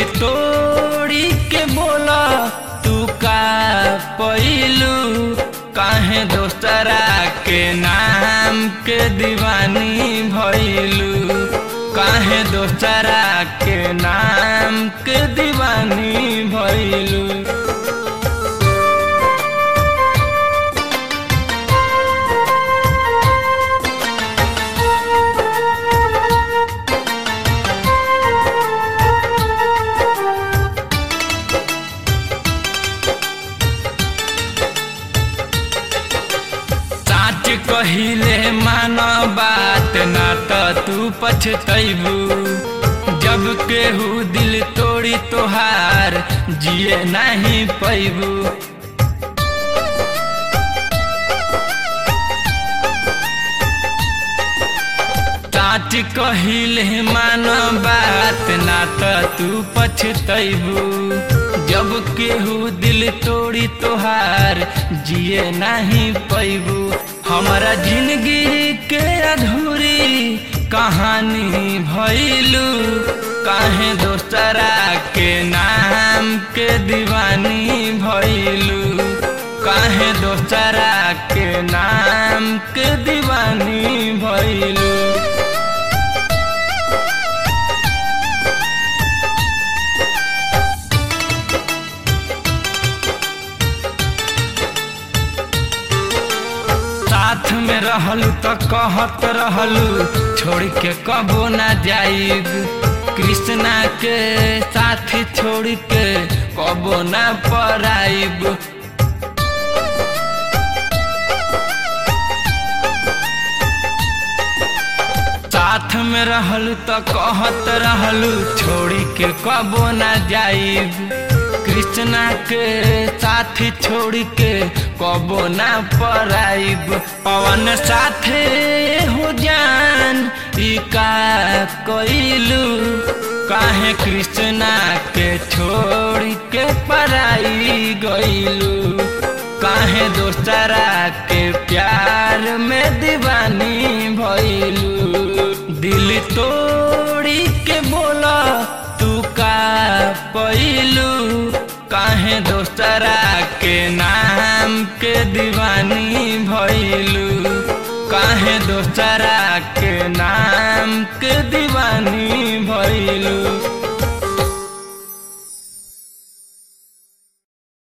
तोड़ी के बोला तू का पैलू काहे दोस्तरा के नाम के दीवानी भैलू काहे दोस्तरा के नाम के दीवानी भैलू साच कहिले मान बात ना त तू पछतैबू जब केहू दिल तोड़ी तोहार जिए नहीं पैबू साच कहिले मान बात ना त तू पछतैबू जब केहू दिल तोड़ी तोहार जिए नहीं पैबू हमारा जिंदगी के अधूरी कहानी भैलू काहे दोस्तरा के नाम के दीवानी भैलू काहे दोस्तरा के नाम के दीवानी भैलू साथ में रहलू तो कहत रहलू छोड़ के कबो ना जाइब कृष्णा के साथ छोड़ के कबो ना पराइब साथ में रहलू तो कहत रहलू छोड़ के कबो ना जाइब कृष्णा के साथ छोड़ के कबो ना पराइब पवन साथे हो जान ई का कइलू काहे कृष्णा के छोड़ के पराई गइलू काहे दोस्तरा के प्यार में दीवानी भइलू दिल तोड़ी के बोला तू का पैलू काहे दोस्तरा के नाम के दीवानी भइलू काहे दोस्तरा के नाम के दीवानी भइलू